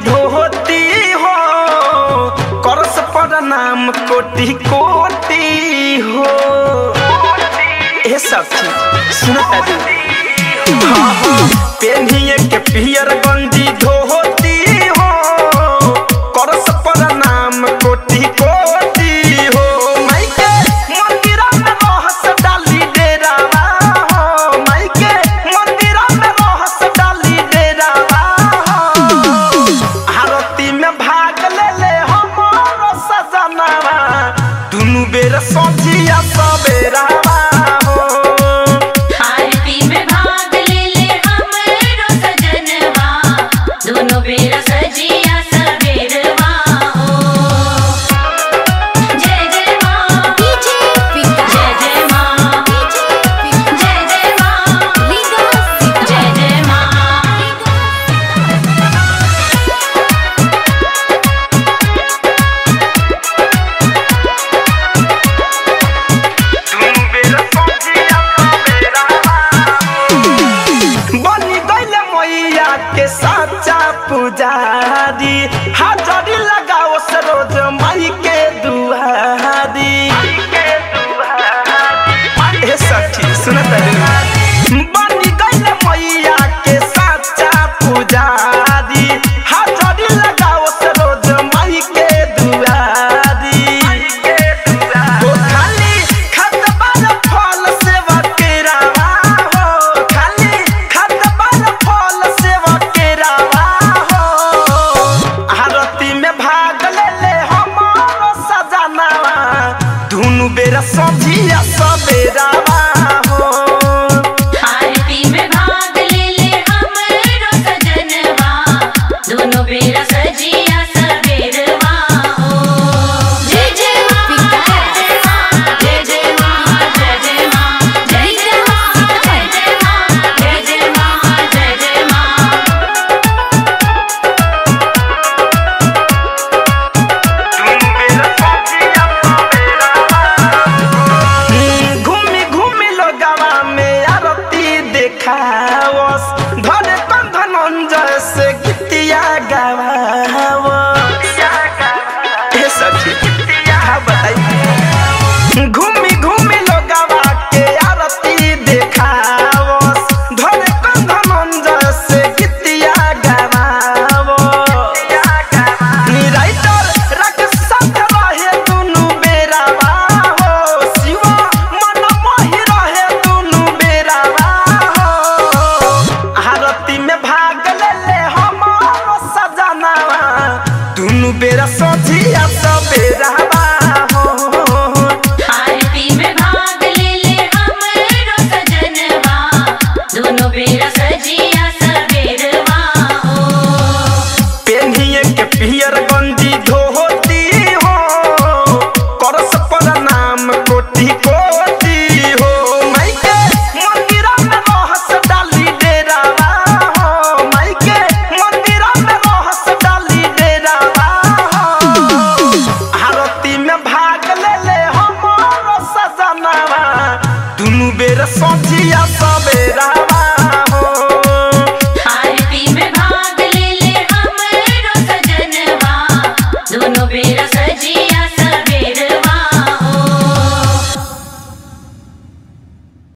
धोती हो करस प्रणाम कोटि कोटि हो ए सब चीज सुनता दी हाँ हाँ पेन्हिए के पियर गंजी धोती हो करस प्रणाम कोटि कोटि हो माइके मंदिरा में रहस डाली डेरावा हो माइके मंदिरा में रहस डाली डेरावा हो आरती में भाग ले ले हमारो सजनावा दुनु बेर सजिया सबेरावा हो आरती में भाग ले ले हमरो सजनवा दोनों बेरा सजिया सबेरवा हो जय जय माँ डीजे विकास जय जय माँ डीजे जय जय माँ विकास जय जय माँ दुनु बेर सजिया सबेरावा बनी गईले मैया के साचा पुजारी हाजरी लगाओ सरोज माई के दुआरी ए सखी सुनत बनी गईले मैया के साचा पुजारी हाजरी लगाओ सरोज माई के दुआरी ओ खाली खतबार फल सेवा केरावा हो खाली खतबार फल सेवा केरावा हो आरती में भाग ले ले हमारो सजनावा दुनु बेरा सजिया सबेरावा हो आरती में भाग ले ले हमरो सजनवा दोनों बेरा सजिया सबेरवा हो जय जय माँ जय जय माँ जय जय माँ जय जय माँ जय जय माँ जय जय माँ जय जय माँ घूमी घूमी लोगवा में आरती देखावस धरे कंधन अंजय से गीतिया गावावस ए सखी हाँ बताई घूमी घूमी लोगवा के आरती देखावस धरे कंधन अंजय से गीतिया गावावस निराइतर राकेश साथ रहे दुनु बेरावा हो शिवा मन मोहि रहे दुनु बेरावा हो आरती में भाग ले ले हमारो सजनावा दुनु बेरा सजिया सबेरावा हो आरती में भाग ले ले हमरो सजनवा दोनों बेरा सजिया सबेरवा हो पेन्हिए के पियर गंजी धोती हो करस प्रणाम कोटि कोटि हो माइके मंदिरा में रहस डाली डेरावा हो माइके मंदिरा में रहस डाली डेरावा हो आरती में भाग ले ले हमारो सजनावा दुनु बेर सजिया सबेरावा हो आरती में भाग ले ले हमरो सजनवा दोनों बेरा